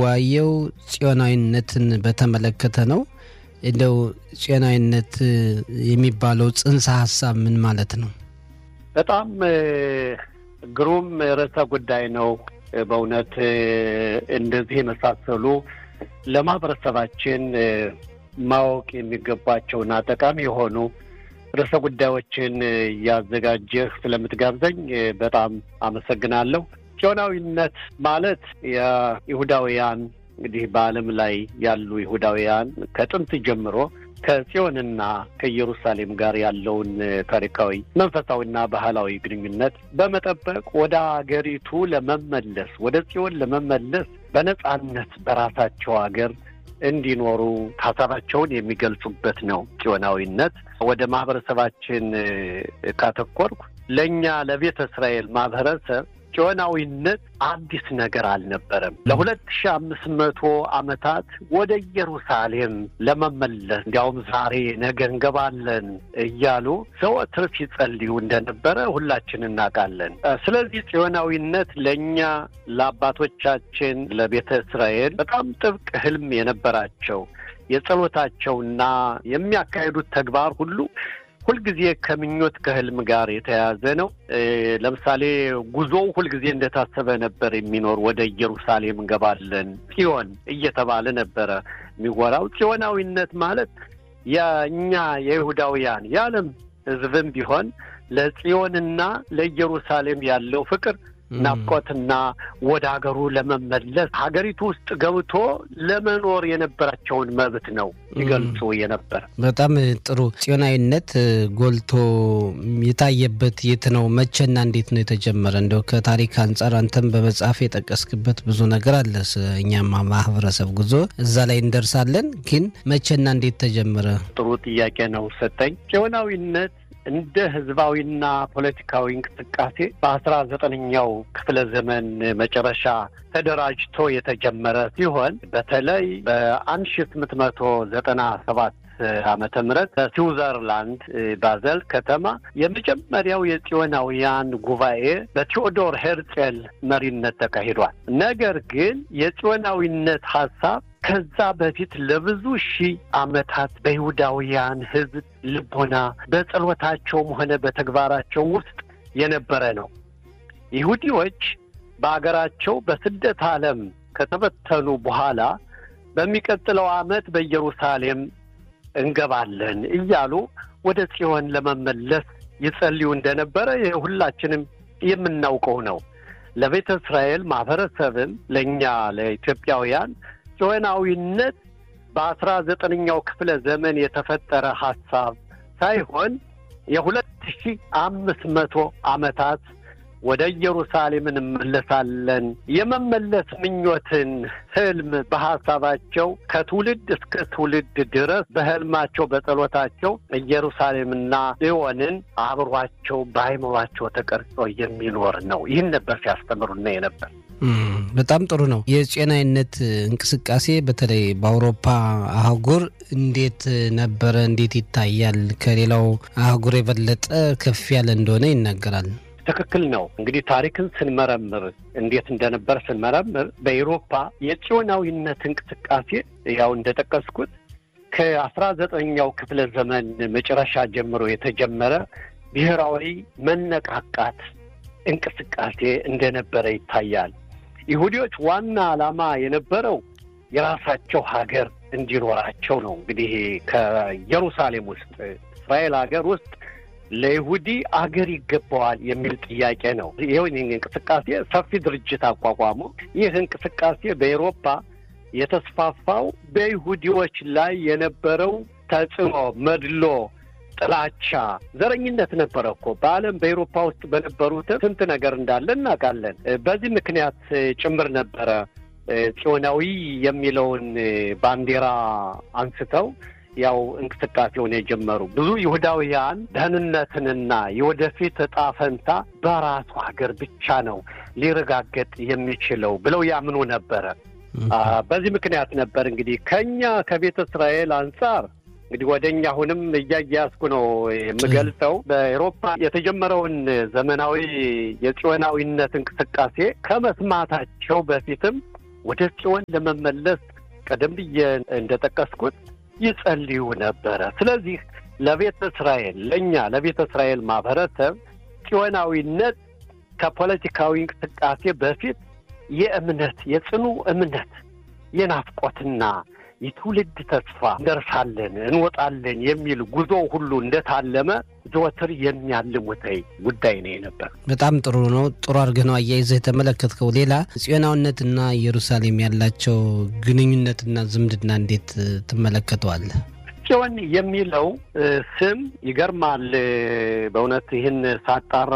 የምንወያየው ጽዮናዊነትን በተመለከተ ነው። እንደው ጽዮናዊነት የሚባለው ጽንሰ ሀሳብ ምን ማለት ነው? በጣም ግሩም ርዕሰ ጉዳይ ነው። በእውነት እንደዚህ የመሳሰሉ ለማህበረሰባችን ማወቅ የሚገባቸውና ጠቃሚ የሆኑ ርዕሰ ጉዳዮችን እያዘጋጀህ ስለምትጋብዘኝ በጣም አመሰግናለሁ። ጽዮናዊነት ማለት የይሁዳውያን እንግዲህ በዓለም ላይ ያሉ ይሁዳውያን ከጥንት ጀምሮ ከጽዮንና ከኢየሩሳሌም ጋር ያለውን ታሪካዊ መንፈሳዊና ባህላዊ ግንኙነት በመጠበቅ ወደ አገሪቱ ለመመለስ ወደ ጽዮን ለመመለስ በነጻነት በራሳቸው ሀገር እንዲኖሩ ሀሳባቸውን የሚገልጹበት ነው ጽዮናዊነት። ወደ ማህበረሰባችን ካተኮርኩ ለእኛ ለቤተ እስራኤል ማህበረሰብ ጽዮናዊነት አዲስ ነገር አልነበረም። ለሁለት ሺ አምስት መቶ ዓመታት ወደ ኢየሩሳሌም ለመመለስ እንዲያውም ዛሬ ነገ እንገባለን እያሉ ዘወትር ሲጸልዩ እንደነበረ ሁላችን እናውቃለን። ስለዚህ ጽዮናዊነት ለእኛ ለአባቶቻችን ለቤተ እስራኤል በጣም ጥብቅ ህልም የነበራቸው የጸሎታቸውና የሚያካሂዱት ተግባር ሁሉ ሁልጊዜ ከምኞት ከህልም ጋር የተያያዘ ነው። ለምሳሌ ጉዞው ሁልጊዜ እንደታሰበ ነበር የሚኖር ወደ ኢየሩሳሌም እንገባለን ጽዮን እየተባለ ነበረ የሚወራው። ጽዮናዊነት ማለት የእኛ የይሁዳውያን የዓለም ህዝብም ቢሆን ለጽዮንና ለኢየሩሳሌም ያለው ፍቅር ናፍቆትና ወደ ሀገሩ ለመመለስ ሀገሪቱ ውስጥ ገብቶ ለመኖር የነበራቸውን መብት ነው ይገልጹ የነበር። በጣም ጥሩ። ጽዮናዊነት ጎልቶ የታየበት የት ነው? መቼና እንዴት ነው የተጀመረ? እንደው ከታሪክ አንጻር አንተም በመጽሐፍ የጠቀስክበት ብዙ ነገር አለ። እኛማ ማህበረሰብ ጉዞ እዛ ላይ እንደርሳለን። ግን መቼና እንዴት ተጀመረ? ጥሩ ጥያቄ ነው ሰጠኝ። ጽዮናዊነት እንደ ህዝባዊና ፖለቲካዊ እንቅስቃሴ በአስራ ዘጠነኛው ክፍለ ዘመን መጨረሻ ተደራጅቶ የተጀመረ ሲሆን በተለይ በአንድ ሺ ስምንት መቶ ዘጠና ሰባት ዓመተ ምህረት በስዊዘርላንድ ባዘል ከተማ የመጀመሪያው የጽዮናውያን ጉባኤ በቴዎዶር ሄርጼል መሪነት ተካሂዷል። ነገር ግን የጽዮናዊነት ሀሳብ ከዛ በፊት ለብዙ ሺህ ዓመታት በይሁዳውያን ህዝብ ልቦና በጸሎታቸውም ሆነ በተግባራቸው ውስጥ የነበረ ነው። ይሁዲዎች በአገራቸው በስደት ዓለም ከተበተኑ በኋላ በሚቀጥለው ዓመት በኢየሩሳሌም እንገባለን እያሉ ወደ ጽዮን ለመመለስ ይጸልዩ እንደነበረ ሁላችንም የምናውቀው ነው። ለቤተ እስራኤል ማህበረሰብም ለእኛ ለኢትዮጵያውያን ጽዮናዊነት በአስራ ዘጠነኛው ክፍለ ዘመን የተፈጠረ ሀሳብ ሳይሆን የሁለት ሺህ አምስት መቶ ዓመታት ወደ ኢየሩሳሌም እንመለሳለን የመመለስ ምኞትን ህልም በሀሳባቸው ከትውልድ እስከ ትውልድ ድረስ በህልማቸው በጸሎታቸው ኢየሩሳሌምና ጽዮንን አብሯቸው በአይምሯቸው ተቀርጾ የሚኖር ነው። ይህን ነበር ሲያስተምሩና የነበር። በጣም ጥሩ ነው። የጽዮናዊነት እንቅስቃሴ በተለይ በአውሮፓ አህጉር እንዴት ነበረ? እንዴት ይታያል? ከሌላው አህጉር የበለጠ ከፍ ያለ እንደሆነ ይናገራል። ትክክል ነው። እንግዲህ ታሪክን ስንመረምር እንዴት እንደነበር ስንመረምር በኤሮፓ የጽዮናዊነት እንቅስቃሴ ያው እንደጠቀስኩት ከአስራ ዘጠነኛው ክፍለ ዘመን መጨረሻ ጀምሮ የተጀመረ ብሔራዊ መነቃቃት እንቅስቃሴ እንደነበረ ይታያል። ይሁዲዎች ዋና ዓላማ የነበረው የራሳቸው ሀገር እንዲኖራቸው ነው። እንግዲህ ከኢየሩሳሌም ውስጥ እስራኤል ሀገር ውስጥ ለይሁዲ አገር ይገባዋል የሚል ጥያቄ ነው። ይኸው እንቅስቃሴ ሰፊ ድርጅት አቋቋሙ። ይህ እንቅስቃሴ በኤሮፓ የተስፋፋው በይሁዲዎች ላይ የነበረው ተጽዕኖ፣ መድሎ፣ ጥላቻ፣ ዘረኝነት ነበረ እኮ በዓለም በኤሮፓ ውስጥ በነበሩት ስንት ነገር እንዳለ እናውቃለን። በዚህ ምክንያት ጭምር ነበረ ጽዮናዊ የሚለውን ባንዲራ አንስተው ያው እንቅስቃሴውን የጀመሩ ብዙ ይሁዳውያን ደህንነትንና የወደፊት እጣ ፈንታ በራሱ ሀገር ብቻ ነው ሊረጋገጥ የሚችለው ብለው ያምኑ ነበረ። በዚህ ምክንያት ነበር እንግዲህ ከኛ ከቤተ እስራኤል አንጻር እንግዲህ ወደ እኛ አሁንም እያያዝኩ ነው የምገልጸው። በኤሮፓ የተጀመረውን ዘመናዊ የጽዮናዊነት እንቅስቃሴ ከመስማታቸው በፊትም ወደ ጽዮን ለመመለስ ቀደም ብዬ እንደጠቀስኩት ይጸልዩ ነበረ። ስለዚህ ለቤተ እስራኤል ለእኛ ለቤተ እስራኤል ማህበረሰብ ጽዮናዊነት ከፖለቲካዊ እንቅስቃሴ በፊት የእምነት የጽኑ እምነት የናፍቆትና የትውልድ ተስፋ እንደርሳለን እንወጣለን የሚል ጉዞ ሁሉ እንደታለመ ዘወትር የሚያልሙተኝ ጉዳይ ነው የነበር። በጣም ጥሩ ነው። ጥሩ አድርገህ ነው አያይዘህ የተመለከትከው። ሌላ ጽዮናዊነትና ኢየሩሳሌም ያላቸው ግንኙነትና ዝምድና እንዴት ትመለከተዋለህ? ጽዮን የሚለው ስም ይገርማል። በእውነት ይህን ሳጣራ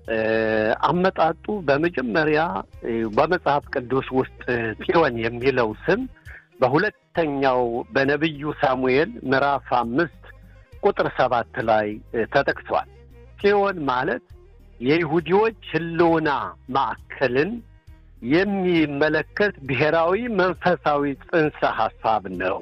አመጣጡ በመጀመሪያ በመጽሐፍ ቅዱስ ውስጥ ጽዮን የሚለው ስም በሁለተኛው በነቢዩ ሳሙኤል ምዕራፍ አምስት ቁጥር ሰባት ላይ ተጠቅሷል። ጽዮን ማለት የይሁዲዎች ሕልውና ማዕከልን የሚመለከት ብሔራዊ መንፈሳዊ ጽንሰ ሐሳብ ነው።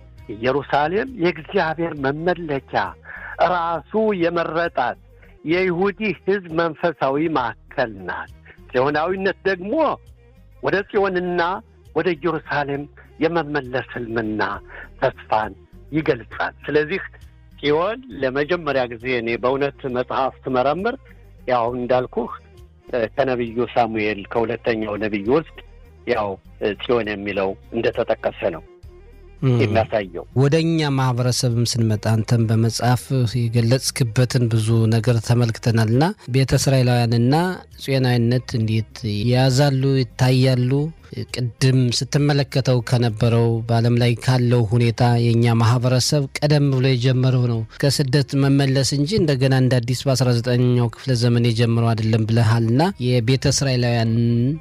ኢየሩሳሌም የእግዚአብሔር መመለኪያ ራሱ የመረጣት የይሁዲ ሕዝብ መንፈሳዊ ማዕከል ናት። ጽዮናዊነት ደግሞ ወደ ጽዮንና ወደ ኢየሩሳሌም የመመለስ ሕልምና ተስፋን ይገልጻል። ስለዚህ ጽዮን ለመጀመሪያ ጊዜ እኔ በእውነት መጽሐፍ ስመረምር ያው እንዳልኩህ ከነቢዩ ሳሙኤል ከሁለተኛው ነቢይ ውስጥ ያው ጽዮን የሚለው እንደተጠቀሰ ነው የሚያሳየው። ወደ እኛ ማህበረሰብም ስንመጣ አንተም በመጽሐፍ የገለጽክበትን ብዙ ነገር ተመልክተናል እና ቤተ እስራኤላውያንና ጽዮናዊነት እንዴት የያዛሉ ይታያሉ? ቅድም ስትመለከተው ከነበረው በዓለም ላይ ካለው ሁኔታ የእኛ ማህበረሰብ ቀደም ብሎ የጀመረው ነው ከስደት መመለስ እንጂ እንደገና እንደ አዲስ በ19ኛው ክፍለ ዘመን የጀመረው አይደለም ብለሃል እና የቤተ እስራኤላውያን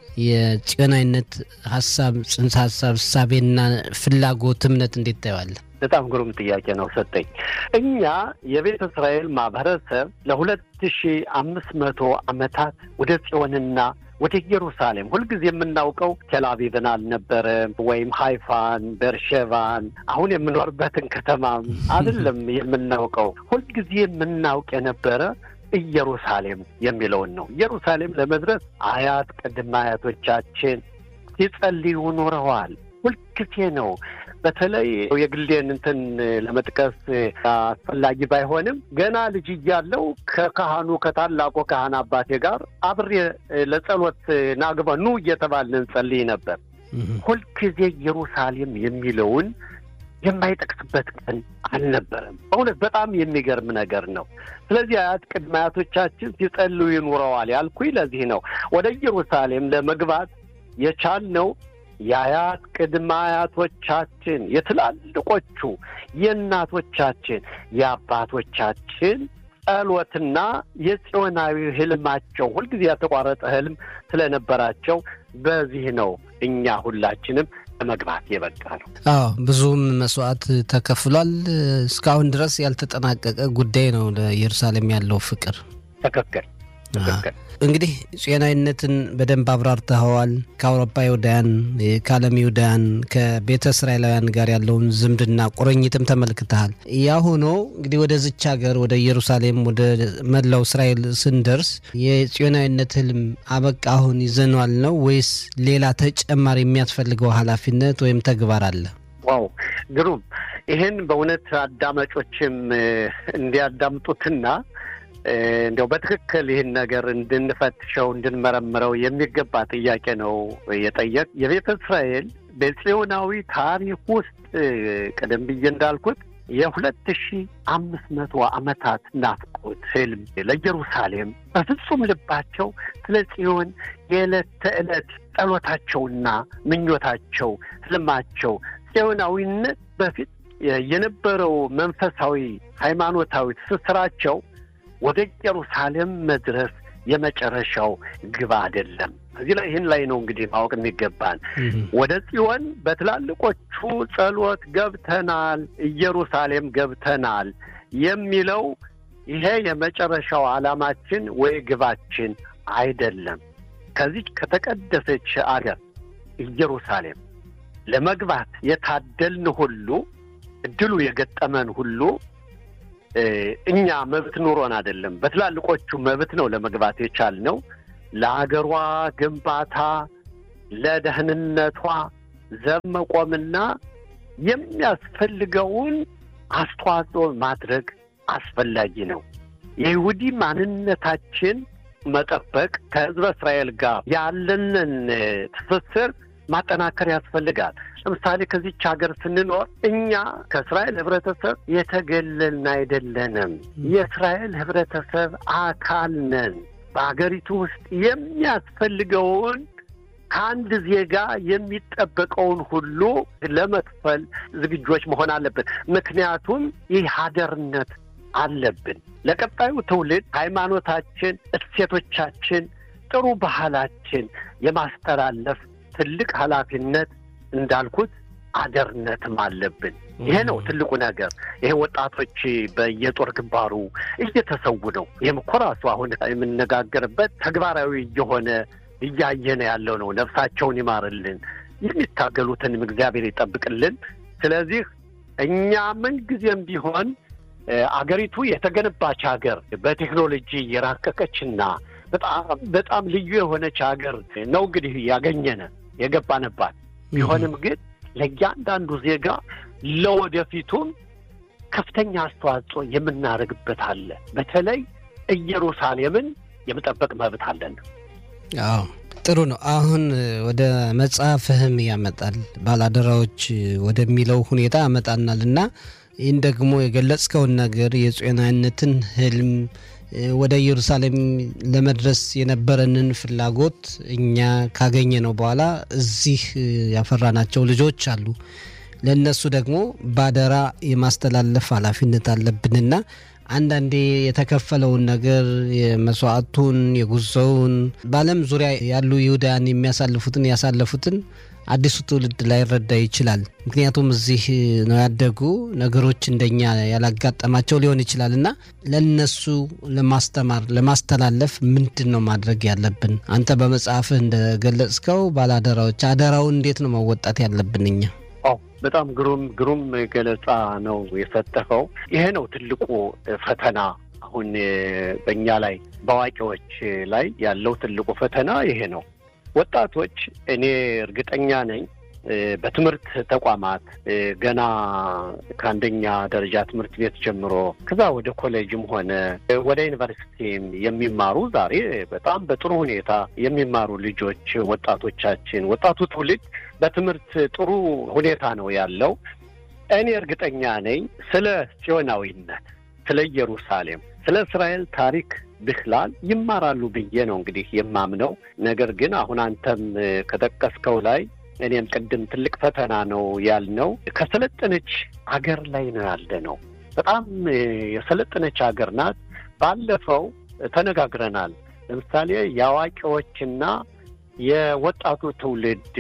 የጽዮናዊነት ሀሳብ ጽንሰ ሀሳብ እሳቤና ፍላጎት እምነት እንዴት ታየዋለህ? በጣም ግሩም ጥያቄ ነው ሰጠኝ። እኛ የቤተ እስራኤል ማህበረሰብ ለሁለት ሺ አምስት መቶ ዓመታት ወደ ጽዮንና ወደ ኢየሩሳሌም ሁልጊዜ የምናውቀው ቴልአቪቭን አልነበረም፣ ወይም ሃይፋን፣ ቤርሼቫን አሁን የምኖርበትን ከተማም አይደለም የምናውቀው። ሁልጊዜ የምናውቅ የነበረ ኢየሩሳሌም የሚለውን ነው። ኢየሩሳሌም ለመድረስ አያት ቅድመ አያቶቻችን ሲጸልዩ ኖረዋል። ሁልጊዜ ነው። በተለይ የግሌን እንትን ለመጥቀስ አስፈላጊ ባይሆንም ገና ልጅ እያለው ከካህኑ ከታላቁ ካህን አባቴ ጋር አብሬ ለጸሎት ናግባ ኑ እየተባልን እንጸልይ ነበር። ሁልጊዜ ኢየሩሳሌም የሚለውን የማይጠቅስበት ቀን አልነበረም። በእውነት በጣም የሚገርም ነገር ነው። ስለዚህ አያት ቅድመ አያቶቻችን ሲጸልዩ ይኑረዋል ያልኩኝ ለዚህ ነው። ወደ ኢየሩሳሌም ለመግባት የቻልነው የአያት ቅድመ አያቶቻችን የትላልቆቹ የእናቶቻችን የአባቶቻችን ጸሎትና የጽዮናዊ ህልማቸው ሁልጊዜ ያልተቋረጠ ህልም ስለነበራቸው በዚህ ነው እኛ ሁላችንም ለመግባት የበቃ ነው። አዎ ብዙም መስዋዕት ተከፍሏል። እስካሁን ድረስ ያልተጠናቀቀ ጉዳይ ነው ለኢየሩሳሌም ያለው ፍቅር። ትክክል ትክክል። እንግዲህ ጽዮናዊነትን በደንብ አብራርተኸዋል። ከአውሮፓ ይሁዳውያን፣ ከዓለም ይሁዳውያን፣ ከቤተ እስራኤላውያን ጋር ያለውን ዝምድና ቁርኝትም ተመልክተሃል። ያ ሆኖ እንግዲህ ወደዚች ሀገር ወደ ኢየሩሳሌም ወደ መላው እስራኤል ስንደርስ የጽዮናዊነት ህልም አበቃ አሁን ይዘኗል ነው ወይስ ሌላ ተጨማሪ የሚያስፈልገው ኃላፊነት ወይም ተግባር አለ? ዋው ግሩም! ይህን በእውነት አዳማጮችም እንዲያዳምጡትና እንዲያው በትክክል ይህን ነገር እንድንፈትሸው እንድንመረምረው የሚገባ ጥያቄ ነው የጠየቅ የቤተ እስራኤል በጽዮናዊ ታሪክ ውስጥ ቀደም ብዬ እንዳልኩት የሁለት ሺ አምስት መቶ ዓመታት ናፍቆት ህልም ለኢየሩሳሌም በፍጹም ልባቸው ስለ ጽዮን የዕለት ተዕለት ጸሎታቸውና ምኞታቸው ህልማቸው ጽዮናዊነት በፊት የነበረው መንፈሳዊ ሃይማኖታዊ ትስስራቸው ወደ ኢየሩሳሌም መድረስ የመጨረሻው ግብ አይደለም። እዚህ ላይ ይህን ላይ ነው እንግዲህ ማወቅ የሚገባን። ወደ ጽዮን በትላልቆቹ ጸሎት ገብተናል፣ ኢየሩሳሌም ገብተናል የሚለው ይሄ የመጨረሻው ዓላማችን ወይ ግባችን አይደለም። ከዚች ከተቀደሰች አገር ኢየሩሳሌም ለመግባት የታደልን ሁሉ እድሉ የገጠመን ሁሉ እኛ መብት ኑሮን አይደለም። በትላልቆቹ መብት ነው ለመግባት የቻልነው። ለአገሯ ግንባታ ለደህንነቷ ዘብ መቆምና የሚያስፈልገውን አስተዋጽኦ ማድረግ አስፈላጊ ነው። የይሁዲ ማንነታችን መጠበቅ ከሕዝበ እስራኤል ጋር ያለንን ትስስር ማጠናከር ያስፈልጋል። ለምሳሌ ከዚች ሀገር ስንኖር እኛ ከእስራኤል ህብረተሰብ የተገለልን አይደለንም። የእስራኤል ህብረተሰብ አካል ነን። በሀገሪቱ ውስጥ የሚያስፈልገውን ከአንድ ዜጋ የሚጠበቀውን ሁሉ ለመክፈል ዝግጆች መሆን አለብን። ምክንያቱም ይህ ሀደርነት አለብን። ለቀጣዩ ትውልድ ሃይማኖታችን፣ እሴቶቻችን፣ ጥሩ ባህላችን የማስተላለፍ ትልቅ ኃላፊነት እንዳልኩት አደርነትም አለብን። ይሄ ነው ትልቁ ነገር። ይሄ ወጣቶች በየጦር ግንባሩ እየተሰዉ ነው። ይህም እኮ ራሱ አሁን የምነጋገርበት ተግባራዊ እየሆነ እያየነ ያለው ነው። ነፍሳቸውን ይማርልን፣ የሚታገሉትንም እግዚአብሔር ይጠብቅልን። ስለዚህ እኛ ምንጊዜም ቢሆን አገሪቱ የተገነባች ሀገር በቴክኖሎጂ የራቀቀችና በጣም በጣም ልዩ የሆነች ሀገር ነው እንግዲህ ያገኘነ የገባንባት ቢሆንም ግን ለእያንዳንዱ ዜጋ ለወደፊቱም ከፍተኛ አስተዋጽኦ የምናደርግበት አለ። በተለይ ኢየሩሳሌምን የመጠበቅ መብት አለን። አዎ ጥሩ ነው። አሁን ወደ መጽሐፍህም ያመጣል ባላደራዎች ወደሚለው ሁኔታ ያመጣናል እና ይህን ደግሞ የገለጽከውን ነገር የጽዮናዊነትን ህልም ወደ ኢየሩሳሌም ለመድረስ የነበረንን ፍላጎት እኛ ካገኘ ነው በኋላ እዚህ ያፈራናቸው ልጆች አሉ። ለእነሱ ደግሞ ባደራ የማስተላለፍ ኃላፊነት አለብንና አንዳንዴ የተከፈለውን ነገር የመስዋዕቱን፣ የጉዞውን በዓለም ዙሪያ ያሉ ይሁዳያን የሚያሳልፉትን ያሳለፉትን አዲሱ ትውልድ ላይረዳ ይችላል። ምክንያቱም እዚህ ነው ያደጉ ነገሮች እንደኛ ያላጋጠማቸው ሊሆን ይችላል እና ለነሱ ለማስተማር ለማስተላለፍ ምንድን ነው ማድረግ ያለብን? አንተ በመጽሐፍህ እንደገለጽከው ባለአደራዎች አደራውን እንዴት ነው መወጣት ያለብን እኛ? አዎ በጣም ግሩም ግሩም ገለጻ ነው የሰጠኸው። ይሄ ነው ትልቁ ፈተና አሁን በእኛ ላይ በአዋቂዎች ላይ ያለው ትልቁ ፈተና ይሄ ነው። ወጣቶች እኔ እርግጠኛ ነኝ በትምህርት ተቋማት ገና ከአንደኛ ደረጃ ትምህርት ቤት ጀምሮ ከዛ ወደ ኮሌጅም ሆነ ወደ ዩኒቨርሲቲም የሚማሩ ዛሬ በጣም በጥሩ ሁኔታ የሚማሩ ልጆች ወጣቶቻችን፣ ወጣቱ ትውልድ በትምህርት ጥሩ ሁኔታ ነው ያለው። እኔ እርግጠኛ ነኝ ስለ ጽዮናዊነት፣ ስለ ኢየሩሳሌም፣ ስለ እስራኤል ታሪክ ብክላል ይማራሉ ብዬ ነው እንግዲህ የማምነው። ነገር ግን አሁን አንተም ከጠቀስከው ላይ እኔም ቅድም ትልቅ ፈተና ነው ያልነው ከሰለጠነች አገር ላይ ነው ያለ ነው። በጣም የሰለጠነች ሀገር ናት። ባለፈው ተነጋግረናል። ለምሳሌ የአዋቂዎችና የወጣቱ ትውልድ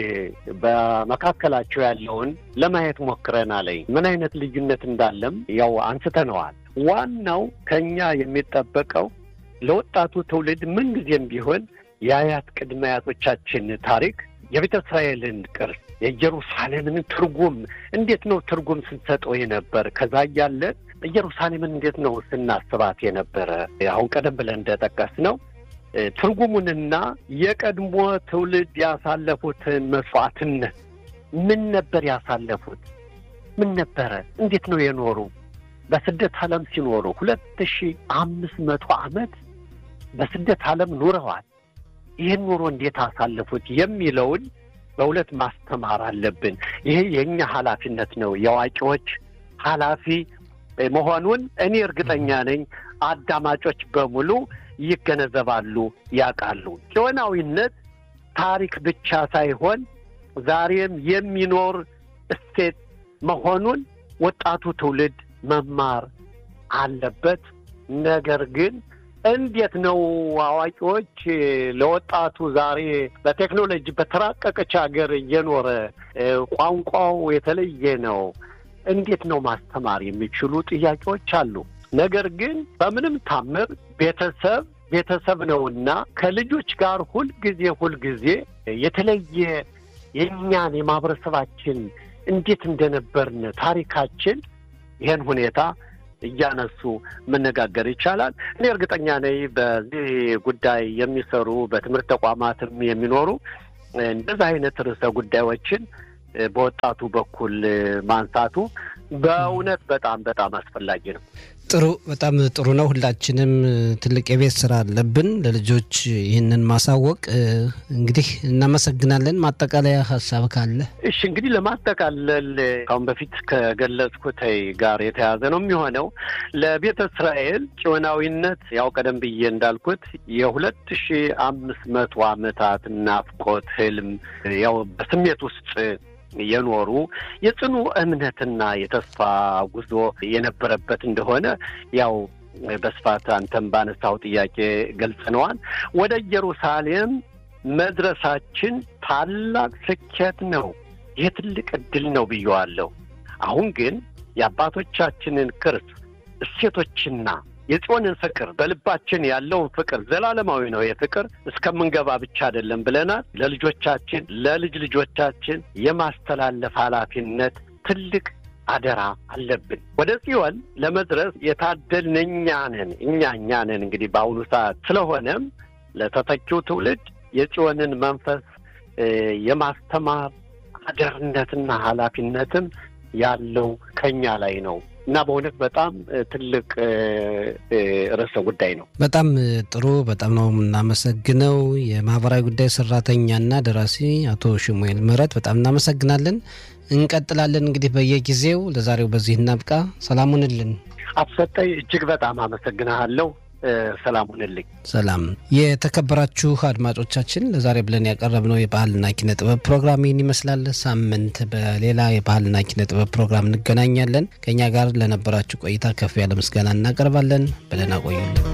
በመካከላቸው ያለውን ለማየት ሞክረናል። ምን አይነት ልዩነት እንዳለም ያው አንስተነዋል። ዋናው ከኛ የሚጠበቀው ለወጣቱ ትውልድ ምንጊዜም ቢሆን የአያት ቅድመ አያቶቻችን ታሪክ የቤተ እስራኤልን ቅርስ የኢየሩሳሌምን ትርጉም እንዴት ነው ትርጉም ስንሰጠው የነበር ከዛ እያለ ኢየሩሳሌምን እንዴት ነው ስናስባት የነበረ አሁን ቀደም ብለን እንደጠቀስ ነው ትርጉሙንና የቀድሞ ትውልድ ያሳለፉትን መስዋዕትነት ምን ነበር ያሳለፉት? ምን ነበረ? እንዴት ነው የኖሩ? በስደት ዓለም ሲኖሩ ሁለት ሺህ አምስት መቶ ዓመት በስደት ዓለም ኑረዋል። ይህን ኑሮ እንዴት አሳለፉት የሚለውን በእውነት ማስተማር አለብን። ይሄ የእኛ ኃላፊነት ነው፣ የአዋቂዎች ኃላፊ መሆኑን እኔ እርግጠኛ ነኝ። አዳማጮች በሙሉ ይገነዘባሉ፣ ያውቃሉ። ጽዮናዊነት ታሪክ ብቻ ሳይሆን ዛሬም የሚኖር እሴት መሆኑን ወጣቱ ትውልድ መማር አለበት። ነገር ግን እንዴት ነው አዋቂዎች ለወጣቱ ዛሬ በቴክኖሎጂ በተራቀቀች ሀገር እየኖረ ቋንቋው የተለየ ነው፣ እንዴት ነው ማስተማር የሚችሉ ጥያቄዎች አሉ። ነገር ግን በምንም ታምር ቤተሰብ ቤተሰብ ነውና ከልጆች ጋር ሁልጊዜ ሁልጊዜ የተለየ የእኛን የማህበረሰባችን እንዴት እንደነበርን ታሪካችን ይህን ሁኔታ እያነሱ መነጋገር ይቻላል። እኔ እርግጠኛ ነኝ በዚህ ጉዳይ የሚሰሩ በትምህርት ተቋማትም የሚኖሩ እንደዚህ አይነት ርዕሰ ጉዳዮችን በወጣቱ በኩል ማንሳቱ በእውነት በጣም በጣም አስፈላጊ ነው። ጥሩ፣ በጣም ጥሩ ነው። ሁላችንም ትልቅ የቤት ስራ አለብን ለልጆች ይህንን ማሳወቅ። እንግዲህ እናመሰግናለን። ማጠቃለያ ሀሳብ ካለ? እሺ፣ እንግዲህ ለማጠቃለል ካሁን በፊት ከገለጽኩት ጋር የተያዘ ነው የሚሆነው ለቤተ እስራኤል ጽዮናዊነት ያው ቀደም ብዬ እንዳልኩት የሁለት ሺ አምስት መቶ ዓመታት ናፍቆት ህልም ያው በስሜት ውስጥ የኖሩ የጽኑ እምነትና የተስፋ ጉዞ የነበረበት እንደሆነ ያው በስፋት አንተም ባነሳው ጥያቄ ገልጸነዋል። ወደ ኢየሩሳሌም መድረሳችን ታላቅ ስኬት ነው። ይህ ትልቅ እድል ነው ብየዋለሁ። አሁን ግን የአባቶቻችንን ቅርስ እሴቶችና የጽዮንን ፍቅር በልባችን ያለውን ፍቅር ዘላለማዊ ነው። የፍቅር እስከምንገባ ብቻ አይደለም ብለናል። ለልጆቻችን ለልጅ ልጆቻችን የማስተላለፍ ኃላፊነት ትልቅ አደራ አለብን። ወደ ጽዮን ለመድረስ የታደልን እኛ ነን እኛ እኛ ነን እንግዲህ በአሁኑ ሰዓት። ስለሆነም ለተተኪው ትውልድ የጽዮንን መንፈስ የማስተማር አደርነትና ኃላፊነትም ያለው ከኛ ላይ ነው እና በእውነት በጣም ትልቅ ርዕሰ ጉዳይ ነው። በጣም ጥሩ። በጣም ነው የምናመሰግነው። የማህበራዊ ጉዳይ ሰራተኛና ደራሲ አቶ ሽሙኤል ምህረት በጣም እናመሰግናለን። እንቀጥላለን እንግዲህ በየጊዜው። ለዛሬው በዚህ እናብቃ። ሰላሙንልን አትሰጠኝ። እጅግ በጣም አመሰግናለሁ። ሰላም ሁንልኝ። ሰላም። የተከበራችሁ አድማጮቻችን ለዛሬ ብለን ያቀረብነው የባህልና ኪነ ጥበብ ፕሮግራም ይህን ይመስላል። ሳምንት በሌላ የባህልና ኪነ ጥበብ ፕሮግራም እንገናኛለን። ከእኛ ጋር ለነበራችሁ ቆይታ ከፍ ያለ ምስጋና እናቀርባለን። በደህና ቆዩልን።